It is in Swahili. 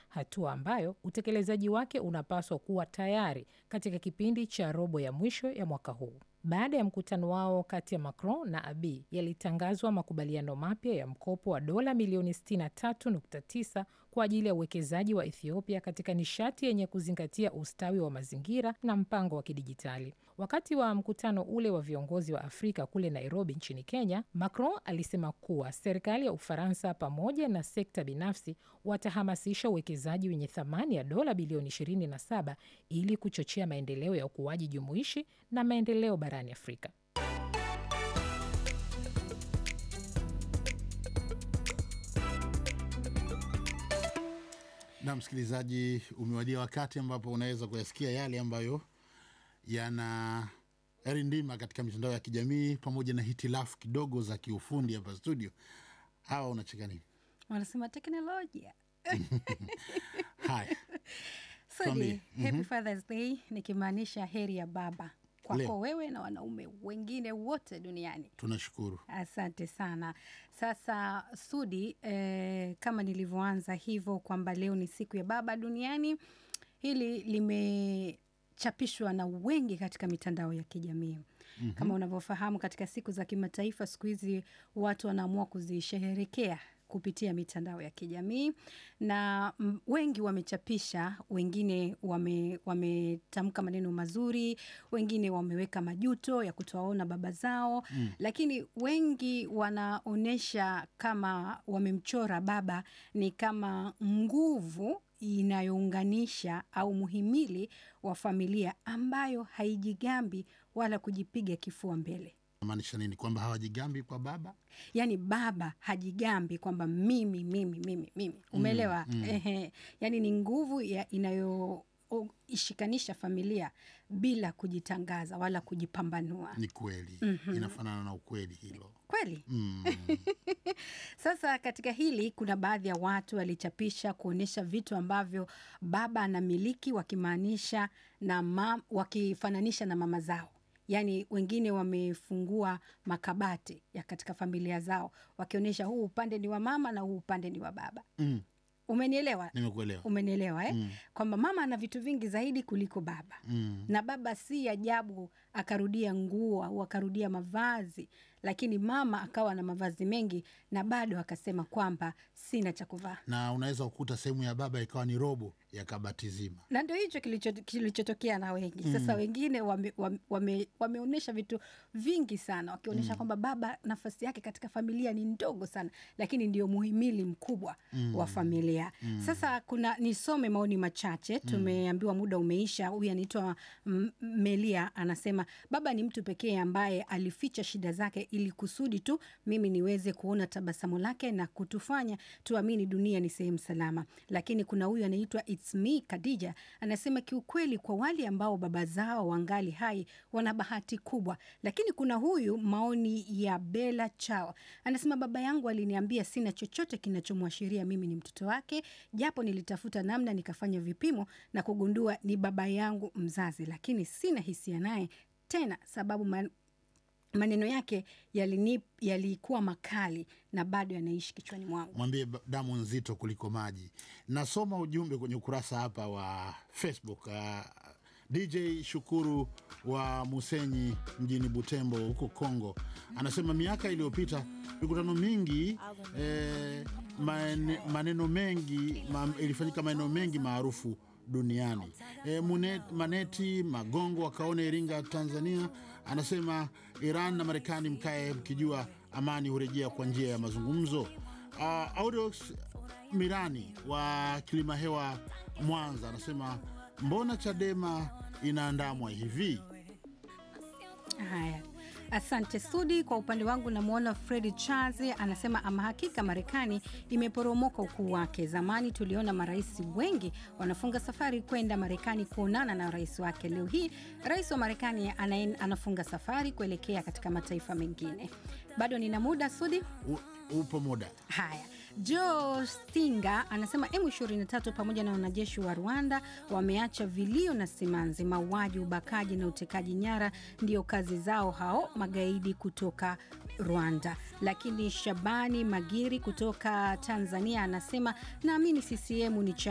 hatua ambayo utekelezaji wake unapaswa kuwa tayari katika kipindi cha robo ya mwisho ya mwaka huu. Baada ya mkutano wao kati ya Macron na Abiy, yalitangazwa makubaliano mapya ya mkopo wa dola milioni 63.9 kwa ajili ya uwekezaji wa Ethiopia katika nishati yenye kuzingatia ustawi wa mazingira na mpango wa kidijitali. Wakati wa mkutano ule wa viongozi wa Afrika kule Nairobi nchini Kenya, Macron alisema kuwa serikali ya Ufaransa pamoja na sekta binafsi watahamasisha uwekezaji wenye thamani ya dola bilioni 27 ili kuchochea maendeleo ya ukuaji jumuishi na maendeleo barani Afrika. Na msikilizaji, umewadia wakati ambapo unaweza kuyasikia yale ambayo yana yarindima katika mitandao ya kijamii pamoja na hitilafu kidogo za kiufundi hapa studio. Hawa unacheka nini? wanasema teknolojia Haya, Sudi, Tuambie. happy Father's Day nikimaanisha heri ya baba kwako Leo. wewe na wanaume wengine wote duniani. tunashukuru. Asante sana. Sasa Sudi, eh, kama nilivyoanza hivyo kwamba leo ni siku ya baba duniani, hili limechapishwa na wengi katika mitandao ya kijamii mm-hmm. Kama unavyofahamu katika siku za kimataifa, siku hizi watu wanaamua kuzisherehekea kupitia mitandao ya kijamii na mm, wengi wamechapisha, wengine wame- wametamka maneno mazuri, wengine wameweka majuto ya kutowaona baba zao mm. Lakini wengi wanaonyesha kama wamemchora baba ni kama nguvu inayounganisha au muhimili wa familia ambayo haijigambi wala kujipiga kifua mbele. Maanisha nini? Kwamba hawajigambi kwa baba? Yaani baba hajigambi kwamba mimi mimi mimi mimi, umeelewa? Ehe, yaani ni nguvu ya inayo o- ishikanisha familia bila kujitangaza wala kujipambanua. Ni kweli, inafanana na ukweli hilo. Kweli? Mm. Sasa katika hili kuna baadhi ya watu walichapisha kuonyesha vitu ambavyo baba anamiliki wakimaanisha na mam, wakifananisha na mama zao. Yaani wengine wamefungua makabati ya katika familia zao wakionyesha huu upande ni wa mama na huu upande ni wa baba. Mm. Umenielewa? Nimekuelewa. Umenielewa eh? Kwamba mama ana vitu vingi zaidi kuliko baba Mm. na baba si ajabu akarudia nguo au akarudia mavazi, lakini mama akawa na mavazi mengi na bado akasema kwamba sina cha kuvaa. Na unaweza kukuta sehemu ya baba ikawa ni robo ya kabati zima. Na ndio hicho kilicho- kilichotokea na wengi sasa. Wengine wame, wame, wame, wameonyesha vitu vingi sana wakionyesha kwamba baba nafasi yake katika familia ni ndogo sana, lakini ndio muhimili mkubwa wa familia. Sasa kuna nisome maoni machache, tumeambiwa muda umeisha. Huyu anaitwa M- Melia anasema baba ni mtu pekee ambaye alificha shida zake ili kusudi tu mimi niweze kuona tabasamu lake na kutufanya tuamini dunia ni sehemu salama. Lakini kuna huyu anaitwa It's me Khadija anasema kiukweli, kwa wale ambao baba zao wangali hai wana bahati kubwa. Lakini kuna huyu maoni ya Bella Chao anasema baba yangu aliniambia sina chochote kinachomwashiria mimi ni mtoto wake, japo nilitafuta namna nikafanya vipimo na kugundua ni baba yangu mzazi, lakini sina hisia naye tena sababu man, maneno yake yalini- yalikuwa makali na bado yanaishi kichwani mwangu. Mwambie ba- damu nzito kuliko maji. Nasoma ujumbe kwenye ukurasa hapa wa Facebook. Uh, DJ Shukuru wa Musenyi mjini Butembo huko Kongo anasema miaka iliyopita mikutano mingi eh, mane- maneno mengi ma, ilifanyika maeneo mengi maarufu duniani. E, Mune, Maneti Magongo akaone Iringa, Tanzania, anasema Iran na Marekani mkae mkijua amani hurejea kwa njia ya mazungumzo. Uh, Audox Mirani wa Kilima Hewa, Mwanza, anasema mbona Chadema inaandamwa hivi? Haya, asante Sudi. Kwa upande wangu namwona Fredi Charles anasema ama hakika Marekani imeporomoka ukuu wake. Zamani tuliona marais wengi wanafunga safari kwenda Marekani kuonana na rais wake. Leo hii rais wa Marekani anaen- anafunga safari kuelekea katika mataifa mengine. Bado nina muda Sudi. U, upo muda Haya, Joe Stinga anasema M23 pamoja na wanajeshi wa Rwanda wameacha vilio na simanzi. Mauaji, ubakaji na utekaji nyara ndio kazi zao hao magaidi kutoka Rwanda. Lakini Shabani Magiri kutoka Tanzania anasema naamini CCM ni cha